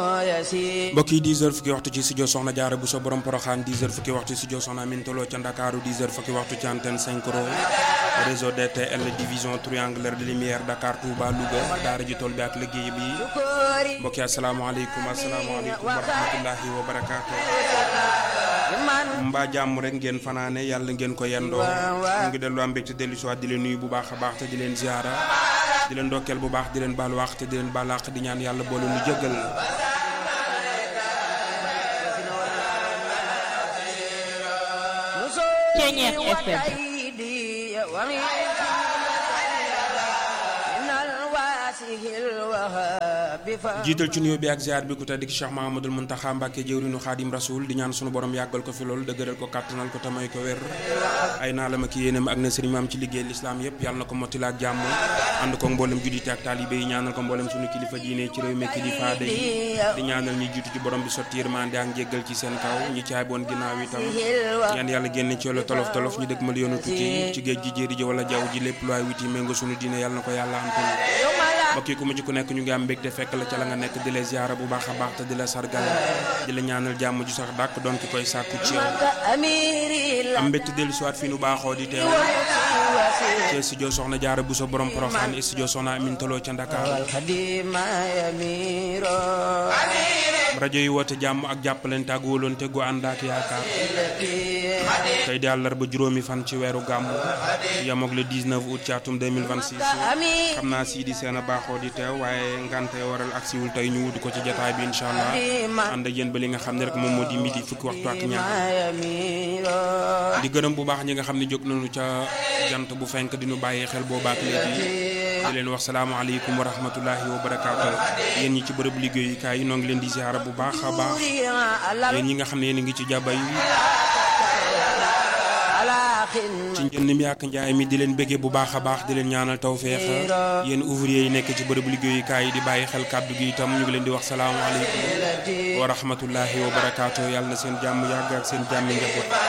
mbokk yi 10 heures fukki waxtu ci studio Soxna Jaara bu so borom Poroxaan 10 heures fukki waxtu studio Soxna Amin Tolo ca Ndakaaru 10 heures fukki waxtu ci antenne 5 ro réseau DTL division triangulaire de lumière Dakar Touba Louga daara ji tool bi ak liggéey bi mbokk yi asalaamaaleykum asalaamaaleykum wa rahmatullahi wa barakaatu mbaa jàmm rek ngeen fanaane yàlla ngeen ko yendoo mu ngi dellu am mbégte dellu si waat di leen nuyu bu baax a baax te di leen ziara di leen ndokkeel bu baax di leen baal wax te di leen baal àq di ñaan yàlla boole nu jëggal Ceeñeex FM jiital ci nuyoo bi ak ziar bi ku tedd ki Cheikh Mahamadul Muntaxa Mbàkke jëwriñu Xaadim Rasul di ñaan sunu borom yàggal ko fi lool dëgëral ko kàttanal ko tamay ko wér ay naa la ma ki yéenam ak na sëriñ maam ci liggéey lislaam yépp yàlla na ko mottila ak jàmm ànd ko mboolem juddite ak taalibe yi ñaanal ko mboolem sunu kilifa diine ci réew mi kilifa day di ñaanal ñi jiitu ci borom bi sotti yërmande ak njéggal ci seen kaw ñi caay boon ginnaaw itam ñaan yàlla génne ci yoolu tolof tolof ñu dëkk mal yoonu tukki ci géej gi jéeri ji wala jaww ji lépp lu waay witi méngo sunu diine yàlla na ko yàlla antul mbokk yi ku mu ci ku nekk ñu ngi am mbégte fekk la ca la nga nekk di la ziara bu baax a baax te di la sargal di la ñaanal jàmm ju sax dàkk doon ki koy sàkku ci yow am mbégte dellu siwaat fii nu baaxoo di teew ci studio soxna jaara bu sa borom Poroxaan studio soxna Amin Tolo ca Ndakaar rajo yi woote jàmm ak jàppalante ak wóolonte gu ànd ak yaakaar tey di àllarba juróomi fan ci weeru gàmm yamook le 19 août ci atum 2026 xam naa sii di seen a baaxoo di teew waaye ngante waral ak siwul tey ñu wut ko ci jataay bi incha allah ànd ak yéen ba li nga xam ne rek moom moo di midi fukki waxtu ak ñaar di gërëm bu baax ñi nga xam ne jóg nañu ca jant bu fenk di nu bàyyi xel boobaak léegi di leen wax salaamaaleykum wa rahmatullahi wa barakaatu yéen ñi ci bërëb liggéeyukaay yi noo ngi leen di ziara bu baax a baax yéen ñi nga xam ne yéen a ngi ci jàbba yi ci njënd mi ak njaay mi di leen bëggee bu baax a baax di leen ñaanal tawféex yéen ouvrier yi nekk ci bërëb liggéeyukaay yi di bàyyi xel kàddu gi itam ñu ngi leen di wax salaamaaleykum wa rahmatullahi wa barakaatu yàlla na seen jàmm yàgg ak seen jàmmi njaboot